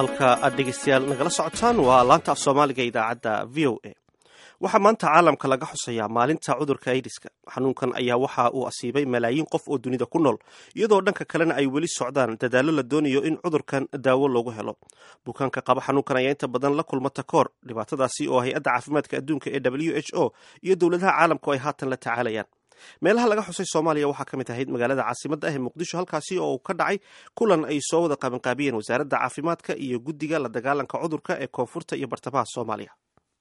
halka aad dhegeystayaal nagala socotaan waa laanta af soomaaliga idaacadda v o a waxaa maanta caalamka laga xusayaa maalinta cudurka aidiska xanuunkan ayaa waxa uu asiibay malaayiin qof oo dunida ku nool iyadoo dhanka kalena ay weli socdaan dadaallo la doonayo in cudurkan daawo loogu helo bukaanka qaba xanuunkan ayaa inta badan la kulma takoor dhibaatadaasi oo hay-adda caafimaadka adduunka ee w h o iyo dowladaha caalamku ay haatan la tacaalayaan meelaha laga xusay soomaaliya waxaa ka mid ahayd magaalada caasimadda ah ee muqdisho halkaasi oo ka dhacay kulan ay soo wada qabanqaabiyeen wasaaradda caafimaadka iyo guddiga la dagaalanka cudurka ee koonfurta iyo bartamaha soomaaliya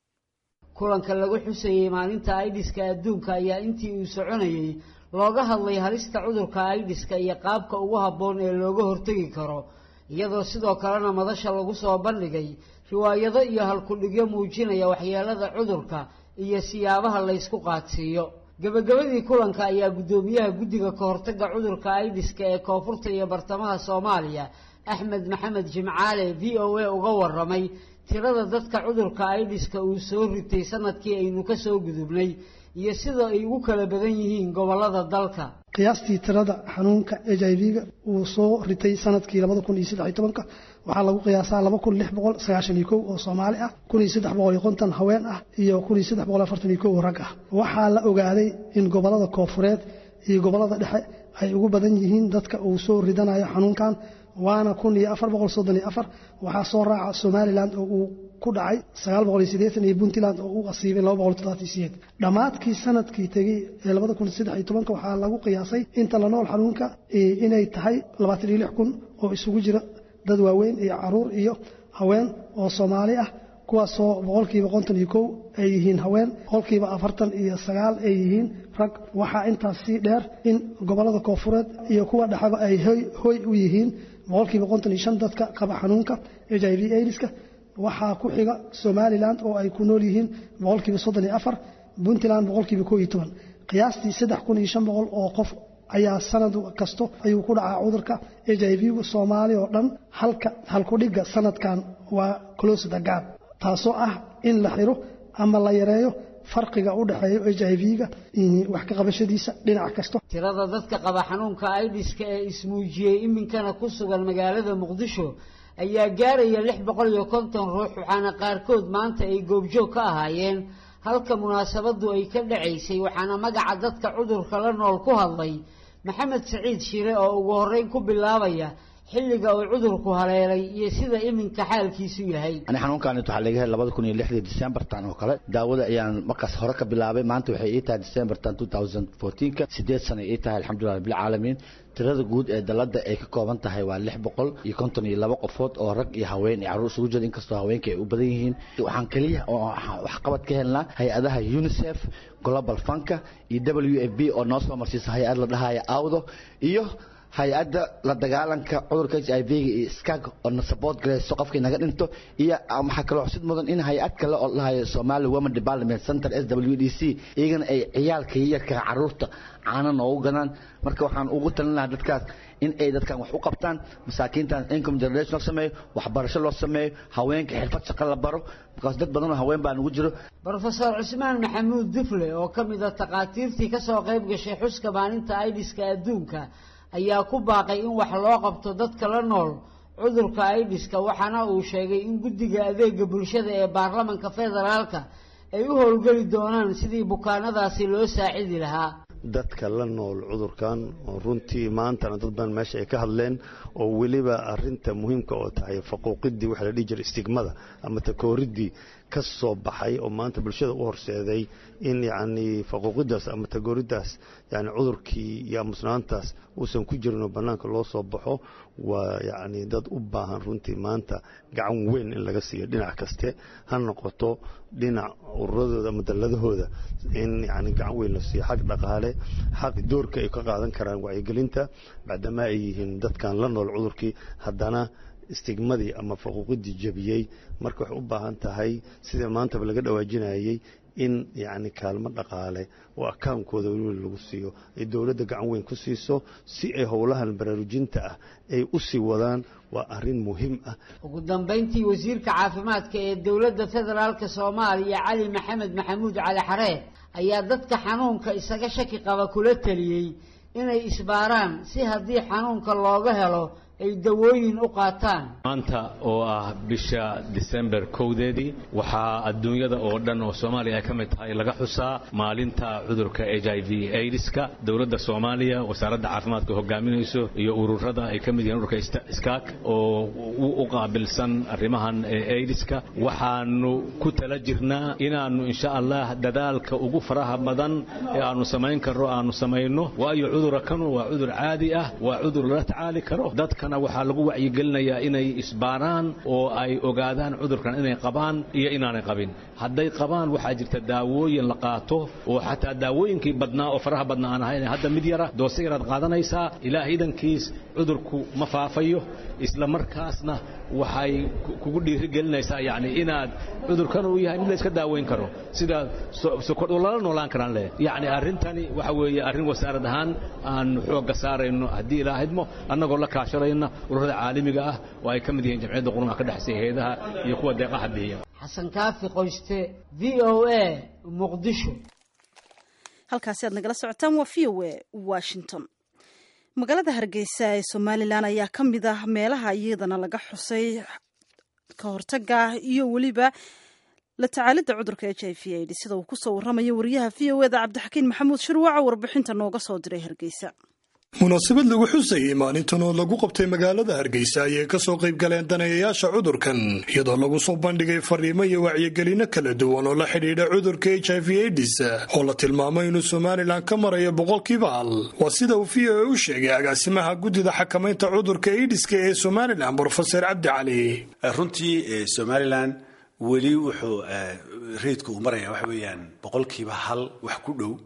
kulanka lagu xusayey maalinta aidiska adduunka ayaa intii uu soconayey looga hadlay halista cudurka aidiska iyo qaabka ugu habboon ee looga hortegi karo iyadoo sidoo kalena madasha lagu soo bandhigay riwaayado iyo halkudhigyo muujinaya waxyeelada cudurka iyo siyaabaha laysku qaadsiiyo gabagabadii kulanka ayaa guddoomiyaha guddiga kahortagga cudurka aidiska ee koonfurta iyo bartamaha soomaaliya axmed maxamed jimcaale v o a uga waramay tirada dadka cudurka aidiska uu soo ritay sanadkii aynu ka soo gudubnay iyo sida ay ugu kala badan yihiin gobollada dalka qiyaastii tirada xanuunka h i v-ga uu soo ritay sanadkii labada kun iyo saddex iyo tobanka waxaa lagu qiyaasaa laba kun lix boqol sagaashan iyo kow oo soomaali ah kun iyo saddex boqol iyo konton haween ah iyo kun iyo saddex boqol afartan iyo kow oo rag ah waxaa la ogaaday in gobollada koofureed iyo gobollada dhexe ay ugu badan yihiin dadka uu soo ridanayo xanuunkan waana kun iyo afar boqol soddon iyo afar waxaa soo raaca somalilan oo uu ku dhacay sagaal boqol iyo siddeetan iyo puntland oo uu asiibay laba boqol toddobaatan sideed dhammaadkii sanadkii tegey ee labada kun saddex iyo tobanka waxaa lagu qiyaasay inta la nool xanuunka inay tahay labaatan iyo lix kun oo isugu jira dad waaweyn iyo caruur iyo haween oo soomaali ah kuwaasoo boqolkiiba konton iyo kow ay yihiin haween boqolkiiba afartan iyo sagaal ay yihiin rag waxaa intaas sii dheer in gobollada koofureed iyo kuwa dhexaba ay hoy u yihiin boqolkiiba konton iyo shan dadka qaba xanuunka h i v aidiska waxaa ku xiga somalilan oo ay ku nool yihiin boqolkiiba soddon iyo afar puntland boqolkiiba kow iyo toban qiyaastii saddex kun iyo shan boqol oo qof ayaa sanad kasto ayuu ku dhacaa cudurka h i v-gu soomaaliya oo dhan halka halkudhigga sanadkan waa close the gap taasoo ah in la xiro ama la yareeyo farqiga u dhexeeya h i v-ga wax ka qabashadiisa dhinac kasto tirada dadka qaba xanuunka aidiska ee ismuujiyey iminkana ku sugan magaalada muqdisho ayaa gaaraya lix boqol iyo konton ruux waxaana qaarkood maanta ay goobjoog ka ahaayeen halka munaasabadu ay ka dhacaysay waxaana magaca dadka cudurka la nool ku hadlay maxamed saciid shire oo ugu horreyn ku bilaabaya xilliga uu cudurku haleelay iyo sida iminka xaalkiisu yahay ani xanuunkan waxaa laga helay labada kun iyo lixdii decembertan oo kale daawada ayaan markaas hore ka bilaabay maanta waxay ii tahay decembertan two thousand fourteenka sideed sana ii tahay alxamdulilah rabbilcaalamiin tirada guud ee dalada ay ka kooban tahay waa lix boqol iyo konton iyo laba qofood oo rag iyo haween iyo carruur isugu jira inkastoo haweenka ay u badan yihiin waxaan keliya oo waxqabad ka helnaa hay-adaha unicef global funka iyo w f b oo noo soo marsiisa hay-ad la dhahaya awdo iyo hay-adda la dagaalanka cudurka h i v-ga iyo skag oo na support garayso qofkii naga dhinto iyo waxaa kaloo xusid mudan in hay-ad kale oo lahayo somali women development center s w d c iyagana ay ciyaalka yarka caruurta caana noogu gadaan marka waxaan ugu talin lahaa dadkaas in ay dadkan wax u qabtaan masaakiintan income generation loo sameeyo waxbarasho loo sameeyo haweenka xirfad shaqo la baro markaas dad badan oo haween baa nugu jiro brofesor cusmaan maxamuud dufle oo ka mid a takhaatiirtii ka soo qayb gashay xuska maalinta aidiska adduunka ayaa ku baaqay in wax loo qabto dadka la nool cudurka aidiska waxaana uu sheegay in guddiga adeega bulshada ee baarlamanka federaalka ay u howlgeli doonaan sidii bukaanadaasi loo saacidi lahaa dadka la nool cudurkan oo runtii maantana dad badan meesha ay ka hadleen oo weliba arinta muhiimka oo tahay faquuqidii waxa la dhihi jiray istigmada ama takooridii ka soo baxay oo maanta bulshada u horseeday in yacni faquuqidaas ama tagooridaas yani cudurkii iyo amusnaantaas uusan ku jirinoo bannaanka loo soo baxo waa yacni dad u baahan runtii maanta gacan weyn in laga siiyo dhinac kaste ha noqoto dhinac ururadooda ama dalladahooda in yani gacan weyn la siiyo xag dhaqaale xaq doorka ay ka qaadan karaan wacyigelinta bacdama ay yihiin dadkan la nool cudurkii haddana istigmadii ama faquuqidii jebiyey marka waxay u baahan tahay sida maantaba laga dhawaajinayey in yacni kaalmo dhaqaale oo akaankooda weliba lagu siiyo ay dowladda gacan weyn ku siiso si ay howlahan baraarujinta ah ay u sii wadaan waa arrin muhiim ah ugu dambayntii wasiirka caafimaadka ee dowladda federaalka soomaaliya cali maxamed maxamuud cali xareed ayaa dadka xanuunka isaga shaki qaba kula teliyey inay isbaaraan si haddii xanuunka looga helo ay dawooyin u qaataan maanta oo ah bisha disember kowdeedii waxaa adduunyada oo dhan oo soomaaliya ay ka mid tahay laga xusaa maalinta cudurka h i v aidiska dowladda soomaaliya wasaaradda caafimaadka hogaaminayso iyo ururada ay ka mid yihiin ururka iskaak oo u qaabilsan arrimahan aidiska waxaanu ku tala jirnaa inaannu insha allah dadaalka ugu faraha badan ee aanu samayn karno aanu samayno waayo cudura kanu waa cudur caadi ah waa cudur lala tacaali karo dadkana waxaa lagu wacyigelinayaa inay isbaaraan oo ay ogaadaan cudurkan inay qabaan iyo inaanay qabin hadday qabaan waxaa jirta daawooyin la qaato oo xataa daawooyinkii badnaa oo faraha badnaa aan ahayn hadda mid yara doose yaraad qaadanaysaa ilaah idankiis cudurku ma faafayo isla markaasna waxay kugu dhiirigelinaysaa yacni inaad cudurkan uu yahay mid la iska daaweyn karo sida sokor oo lala noolaan karaan leh yacni arrintani waxa weeye arrin wasaarad ahaan aan xoogga saarayno haddii ilaahidmo annagoo la kaashanayna ururada caalamiga ah oo ay ka mid yihiin jamciyadda qurumaha ka dhexaysa hay-adaha iyo kuwa deeqaha bixiya xasan kaafi qoyste v o a muqdisho halkaasi aad nagala socotaan waa v o a washington magaalada hargeysa ee somalilan ayaa ka mid ah meelaha iyadana laga xusay ka hortaga iyo weliba la tacaalidda cudurka h i v aid sida uu kusoo waramayo wariyaha v o eda cabdixakiin maxamuud shirwaca warbixinta nooga soo diray hargeysa munaasabad lagu xusayey maalintan oo lagu qabtay magaalada hargeysa ayay kasoo qayb galeen daneeyayaasha cudurkan iyadoo lagu soo bandhigay fariimo iyo wacyigelino kala duwan oo la xidhiidha cudurka h i v aids oo la tilmaamay inuu somalilan ka marayo boqolkiiba hal waa sida uu v o a u sheegay agaasimaha guddida xakamaynta cudurka aidiska ee somalilan brofeser cabdi cali runtii somalilan weli wuxuu reydku uu maraya waxa weeyaan boqolkiiba hal wax ku dhow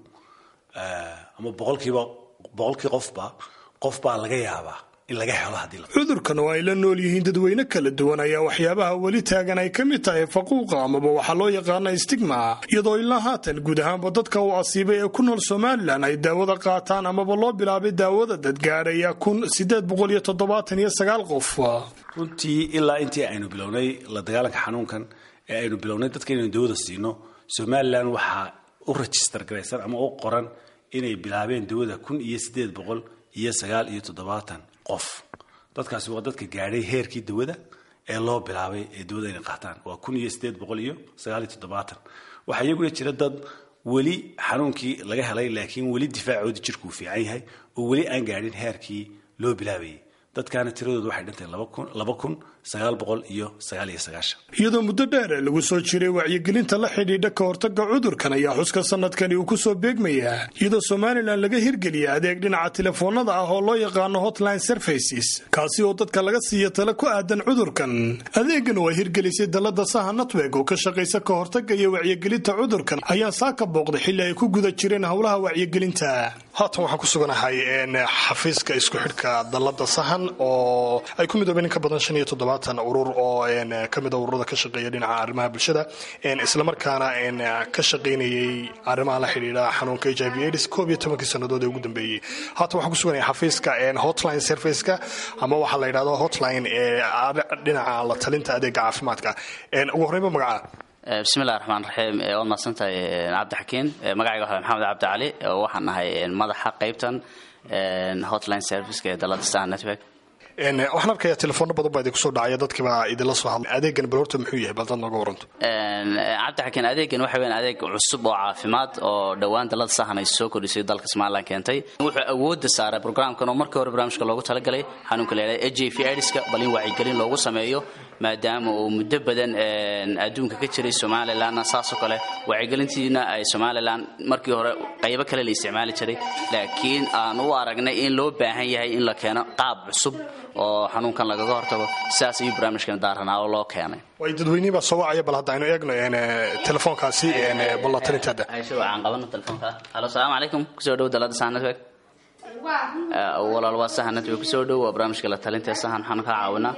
ama boqolkiiba boqolkii qofba qof baa laga yaabaa in laga helo haddii cudurkan oo ay la nool yihiin dadweyne kala duwan ayaa waxyaabaha weli taagan ay ka mid tahay faquuqa amaba waxaa loo yaqaana stigma iyadoo ilaa haatan guud ahaanba dadka uu asiibay ee ku nool somalilan ay daawada qaataan amaba loo bilaabay daawada dadgaadhaya kun sideed boqol iyo toddobaatan iyo sagaal qof runtii ilaa intii aynu bilownay la dagaalanka xanuunkan ee aynu bilownay dadka inaynu daawada siino somalilan waxaa u rajistar garaysan ama u qoran inay bilaabeen dawada kun iyo sideed boqol iyo sagaal iyo toddobaatan qof dadkaasi waa dadka gaadhay heerkii dawada ee loo bilaabay ee dawada inay qaataan waa kun iyo sideed boqol iyo sagaal iyo toddobaatan waxaa iyaguna jira dad weli xanuunkii laga helay laakiin weli difaacoodii jirkuu fiican yahay oo weli aan gaadhin heerkii loo bilaabayay dadkaana tiradooda waxay dhintay laba kun sagaal boqol iyo sagaal iyo sagaashan iyadoo muddo dheer ee lagu soo jiray wacyigelinta la xidhiidha ka hortaga cudurkan ayaa xuska sanadkani uu kusoo beegmayaa iyadoo somalilan laga hirgeliya adeeg dhinaca telefoonada ah oo loo yaqaano hotline services kaasi oo dadka laga siiya tale ku aadan cudurkan adeegan oo ay hirgelisay dalada saha network oo ka shaqaysa ka hortaga iyo wacyigelinta cudurkan ayaa saaka booqday xilli ay ku guda jireen howlaha wacyigelinta haatan waxaan ku suganahay xafiiska isku xidhka dalada sahan oo ay ku midoobeen in ka badan shan iyo toddobaatan urur oo ka mid a ururada ka shaqeeya dhinaca arrimaha bulshada islamarkaana ka shaqaynayay arrimaha la xidhiidha xanuunka h i v aids koob iyo tobankii sannadood ee ugu dambeeyey haatan waxaan ku suganaya xafiiska hotline serviceka ama waxaa la yidhahdo hotline dhinaca la talinta adeega caafimaadka ugu horreynba magaca bismillahi raxmaan raxiim waad mahadsantahay cabdixakiin magacayga waxa maxamed cabdi cali waxaan ahay madaxa qaybtan hotline serviceka ee dalada star network waxaan arkayaa telefoona badan baa idinku soo dhacaya dadkiibaa idinla soo hadlay adeegan bal horta muxuu yahay bal dad nooga waranto cabdixakiin adeegan waxa weyan adeeg cusub oo caafimaad oo dhowaan dalada sahan ay soo kordhisay dalka somalilan keentay wuxuu awoodda saaray programkan oo markii hore barnaamijka loogu talagalay xanuunka la yidhahda h j v aidiska bal in wacyigelin loogu sameeyo maadaama uu muddo badan adduunka ka jiray somalilanna saasoo kale wacyigelintiina ay somalilan markii hore qaybo kale la isticmaali jiray laakiin aan u aragnay in loo baahan yahay in la keeno qaab cusub oo xanuunkan lagaga hortago sidaas ayuu barnaamijkan daaranaa oo loo keenay way dadweynihii baa soo wacaya bal hadda aynu eegno telefoonkaasi bal la talintaada aysha waxaan qabano telefoonka halo salaamu calaykum kusoo dhow dalada sahan network walaal waa sahan network kusoo dhow waa barnaamijka la talinta sahan waxaan kaa caawinaa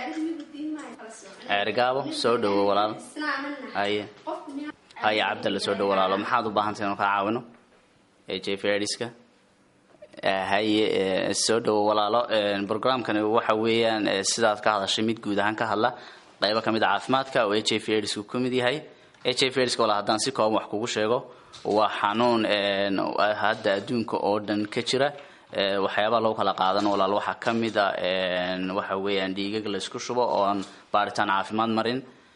ceerigaabo soo dhowo walaalo haye haye cabdalla soo dhowo walaalo maxaad u baahantay inuu kaa caawino h f adiska haye soo dhowo walaalo programkani waxa weeyaan sidaad ka hadashay mid guud ahaan ka hadla qaybo kamid a caafimaadka oo h f adisku ka mid yahay h f adska walaal haddaan si kooban wax kugu sheego waa xanuun hadda adduunka oo dhan ka jira waxyaabaha lagu kala qaadan walaal waxaa ka mid a waxa weeyaan dhiigag laysku shubo oo aan baaritaan caafimaad marin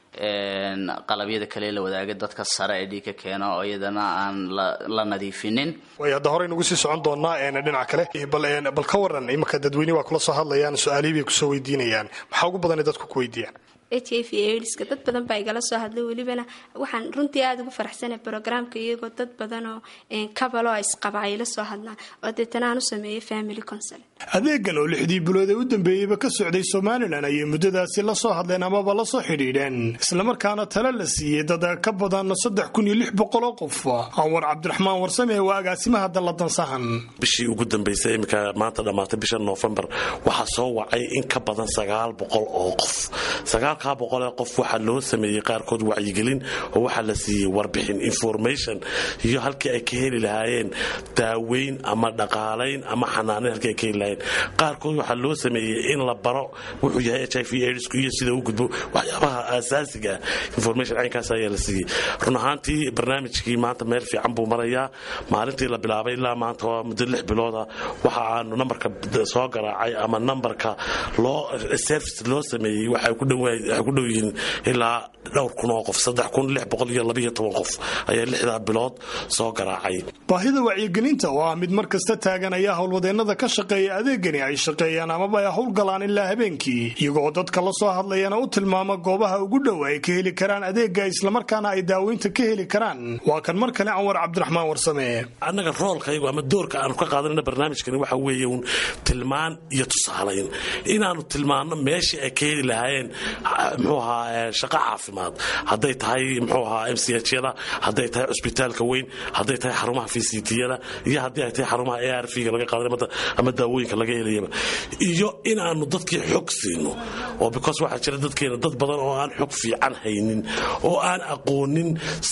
qalabyada kale la wadaaga dadka sare ee dhiigka keena oo iyadana aan la nadiifinin way hadda horey nagu sii socon doonaa dhinaca kale bal ka waran imanka dadweyne waa kula soo hadlayaan su-aalihii bay kusoo weydiinayaan maxaa ugu badan dadku ku weydiiyaan h i v aidska dad badan baa igala soo hadlay welibana waxaan runtii aada ugu faraxsanay brograamka iyagoo dad badanoo kabaloo isqaba ay la soo hadlaan oo deetana aan u sameeyay family consel adeegan oo lixdii bilood ee u dambeeyeyba ka socday somalilan ayay muddadaasi la soo hadleen amaba la soo xidhiidheen islamarkaana tale la siiyey dad ka badan saddex kun iyo lix boqol oo qof anwar cabdiraxmaan warsame waa agaasimaha dalladansahan bishii ugu dambaysay iminka maanta dhammaatay bisha noofembar waxaa soo wacay in ka badan sagaal boqol oo qof sagaalkaa boqolee qof waxaa loo sameeyey qaarkood wacyigelin oo waxaa la siiyey warbixin information iyo halkii ay ka heli lahaayeen daaweyn ama dhaqaalayn ama xanaaneyn halkii ay ka heli lahaayeen qaarkood waxaa loo sameeyey in la baro wuxuu yahay h i v aidsku iyo sida u gudbo waxyaabaha aasaasiga information caynkaas ayaa la siiyey run ahaantii barnaamijkii maanta meel fiican buu marayaa maalintii la bilaabay ilaa maanta waa muddo lix bilooda waxa aanu nambarka soo garaacay ama nambarka loo service loo sameeyey waxay ku dhow yihiin ilaa dhowr kun oo qof saddex kun lix boqol iyo labiyo toban qof ayaa lixdaa bilood soo garaacay baahida wacyigelinta oo ah mid mar kasta taagan ayaa howlwadeennada ka shaqeeya adeegani ay shaqeeyaan amaba ay howlgalaan ilaa habeenkii iyagoo dadka la soo hadlayana u tilmaama goobaha ugu dhow ay ka heli karaan adeega islamarkaana ay daaweynta ka heli karaan waa kan mar kale anwar cabdiraxmaan warsame annaga roolkaygu ama doorka aanu ka qaadanayna barnaamijkani waxa weeye uun tilmaan iyo tusaalayn inaannu tilmaanno meeshii ay ka heli lahaayeen muxuu ahaa shaqo caafimaad hadday tahay muxuu ahaa m c hyada hadday tahay cusbitaalka weyn hadday tahay xarumaha vctyada iyo haddii ay tahay xarumaha a r v-ga laga qaadanay ama daawooyinka laga helayaba iyo inaannu dadkii xog siino oo because waxaa jira dadkeena dad badan oo aan xog fiican haynin oo aan aqoonin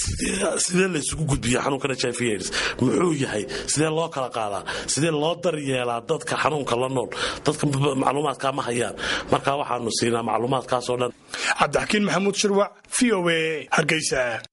sidee laysugu gudbiya xanuunkan h i v aids muxuu yahay sidee loo kala qaadaa sidee loo daryeelaa dadka xanuunka la nool dadka macluumaadkaa ma hayaan marka waxaanu siinaa macluumaadkaasoo dhan cabdixakiin maxamuud shirwac v o a hargeysa